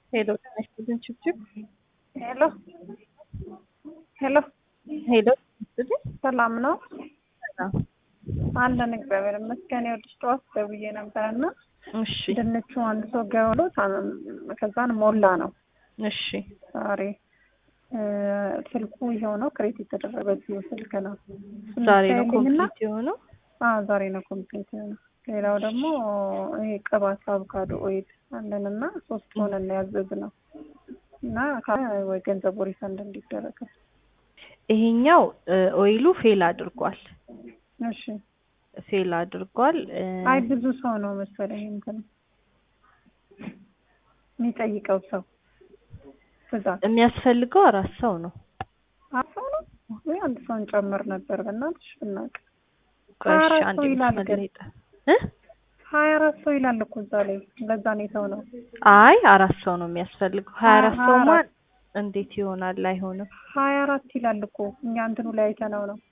ሄሎ ጤና ይስጥልኝ ችብችብ ሄሎ ሄሎ ሄሎ ይስጥልኝ ሰላም ነው ሰላም አለን እግዚአብሔር ይመስገን። ይኸውልሽ ጠዋት ደውዬ ነበር እና እሺ ድንቹ አንድ ሰው ገበሎ ከዛን ሞላ ነው እሺ ዛሬ እ ስልኩ ይኸው ነው ክሬት የተደረገችው ስልክ ነው እሱን ዛሬ ነው ታይልኝና- ኮምፕሊት የሆነው አዎ ዛሬ ነው ኮምፕሊት የሆነው። ሌላው ደግሞ ይሄ ቅባት አቮካዶ ኦይል አለን እና ሶስት ሆነን ነው ያዘዝነው እና ካለ ወይ ገንዘቡ ሪፈንድ እንዲደረግ ይሄኛው እ ኦይሉ ፌል አድርጓል እሺ ፌል አድርጓል እ አይ ብዙ ሰው ነው መሰለኝ እንትን የሚጠይቀው ሰው ብዛት የሚያስፈልገው አራት ሰው ነው አራት ሰው ነው ወይ አንድ ሰውን ጨምር ነበር በእናትሽ ብናውቅ ቆይ እሺ ሀያ አራት አንዴ ሰው ይላል መስመር ግን ላይ ጠ- እ ሀያ አራት ሰው ይላል እኮ እዛ ላይ ለዛ ነው የተው ነው አይ አራት ሰው ነው የሚያስፈልገው ሀያ አራት ሀያ ሰው ማን አራት እንዴት ይሆናል አይሆንም ሀያ አራት ይላል እኮ እኛ እንትኑ ላይ አይተነው ነው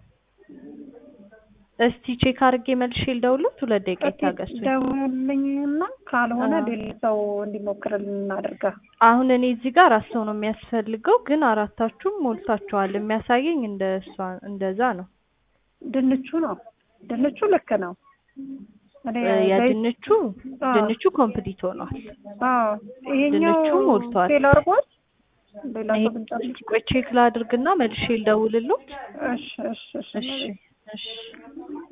እስቲ ቼክ አድርጌ መልሼ ልደውልለት ሁለት ደቂቃ ይታገሱ ደውልልኝና ካልሆነ አዎ። ሌላ ሰው እንዲሞክርልን እናደርጋ አሁን እኔ እዚህ ጋር አራት ሰው ነው የሚያስፈልገው ግን አራታችሁም ሞልታችኋል የሚያሳየኝ እንደ እሷ እንደዛ ነው ድንቹ ነው ድንቹ ልክ ነው እኔ እ በይ- የድንቹ አዎ። ድንቹ ኮምፕሊት ሆኗል አዎ ይሄኛው ድንቹ ሞልቷል። ፌል አድርጓል ሌላ ይሄ ሰው ብንጨርስ ቆይ ቼክ ላድርግና መልሼ ልደውልልዎት እሺ እሺ እሺ እሺ እሺ